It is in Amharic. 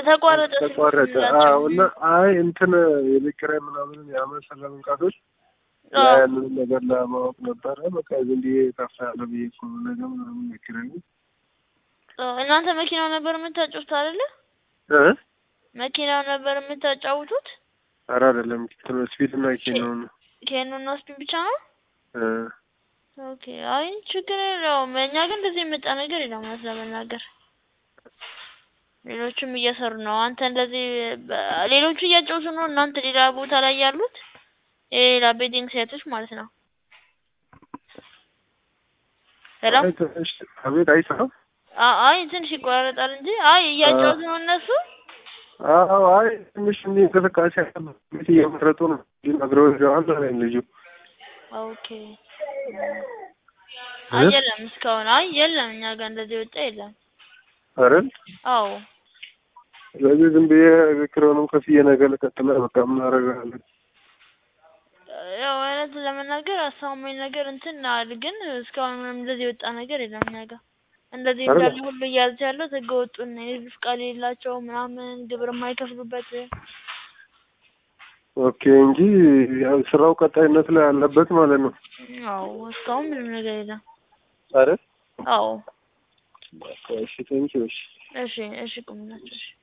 ተቋረጠ ተቋረጠ። ስንላቸው አዎ እና አይ እንትን የቤት ኪራይ ምናምን የአመት ስለመንቃቶች አዎ። ያንን ነገር ለማወቅ ነበረ። በቃ ዝም ብዬ ጠፋ ያለ ብዬ እኮ ነው ነገ ምናምን ቤት ኪራይ አዎ፣ እናንተ መኪናው ነበር የምታጫውቱት አይደለ? እ መኪናው ነበር የምታጫውቱት? ኧረ አይደለም ስፒድ እና ኬኖ ነው ኬኑና ስፒን ብቻ ነው? እ ኦኬ። አይ ችግር የለውም። እኛ ግን እንደዚህ የመጣ ነገር የለም እውነት ለመናገር ሌሎቹም እየሰሩ ነው። አንተ እንደዚህ በ- ሌሎቹ እያጫወቱ ነው። እናንተ ሌላ ቦታ ላይ ያሉት የሌላ ቤቲንግ ሳይቶች ማለት ነው። ሄሎ አይ ትንሽ አቤት አይሰራም። አ- አይ ትንሽ ይቆራረጣል እንጂ አይ እያጫወቱ ነው እነሱ። አዎ አይ ትንሽ እንዲህ እንቅስቃሴ ያለበት ቤት እየመረጡ ነው ነግረው ይዘዋል አለኝ ልጁ። ኦኬ። አይ የለም እስካሁን አይ የለም እኛ ጋር እንደዚህ ወጣ የለም። አይደል አዎ ስለዚህ ዝም ብዬ ኪራዩንም ከፍዬ ነገ ልቀጥል በቃ ምን አደርጋለሁ። ያው አይነት ለመናገር አሳማኝ ነገር እንትን አል ግን እስካሁን ምንም እንደዚህ የወጣ ነገር የለም እኛ ጋር። እንደዚህ አይደል? እንዳለ ሁሉ እያያዘ ያለው ህገ ወጡን የህዝብ ፍቃድ የሌላቸው ምናምን ግብር የማይከፍሉበት ኦኬ እንጂ ያው ስራው ቀጣይነት ላይ አለበት ማለት ነው አዎ እስካሁን ምንም ነገር የለም። አይደል? አዎ በቃ እሺ ቴንኪው እሺ እሺ እሺ ቁምላቸው እሺ